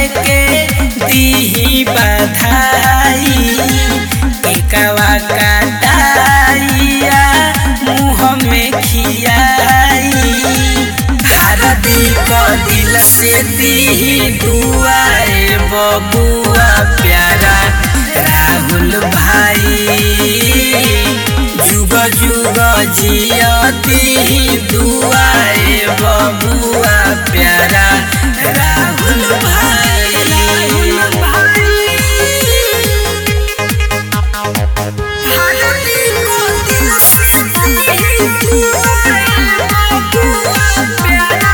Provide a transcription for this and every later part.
के दीही बधाई केकवा काटाइया मुँह में खियाई भारती क दिल से दीही दुआए बबुआ प्यारा राहुल भाई जुग जुग जियती दुआए बबुआ प्यारा राहुल भाई राहुल भाई भारती को दिल से दीही दुआए बबुआ प्यारा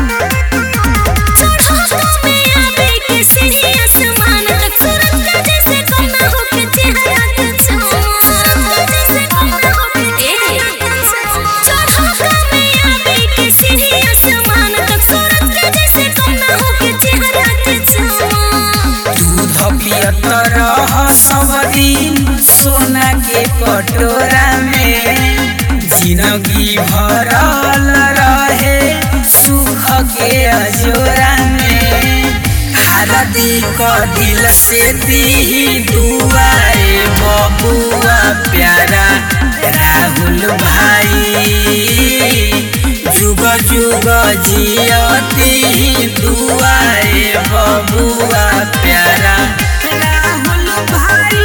चढ़ो में आवे के सीढ़ी आसमान तक सूरज का जैसे कोना होके चेहरा के सूरज का जैसे कोना होके चढ़ो में आवे के सीढ़ी आसमान तक सूरज का जैसे कोना होके चेहरा के दूध पियत रह सब दिन सोना के कटोरा में जिंदगी भरल रहे सुख के अजोरा में हारदी क दिल से दी दुआए बबुआ प्यारा राहुल भाई जुग जुग जियती दुआए बबुआ प्यारा राहुल भाई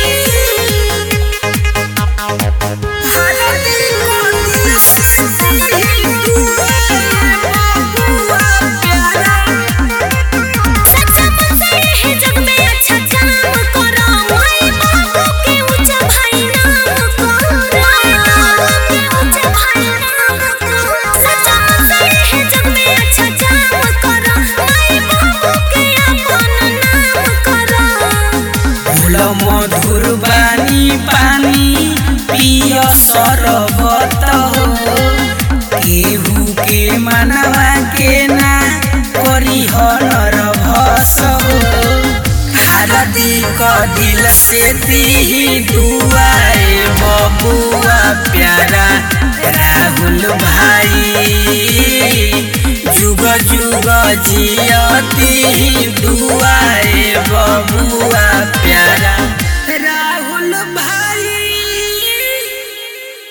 भारती को दिल से दी दुआए बबुआ प्यारा सच्चा मन से है जग में अच्छा काम करो माई बाबू के ऊंचा भाई नाम करो बाबू के ऊंचा भाई नाम करो सच्चा मन से है जग में अच्छा काम करो माई बाबू के अपन नाम करो फूल मधुर बानी पानी पिय सरबत हो केहू के मनवा के ना करी हनर भस हो हारदी क दिल से दी दुआए बबुआ प्यारा राहुल भाई जुग जुग जियती दुआए बबुआ प्यारा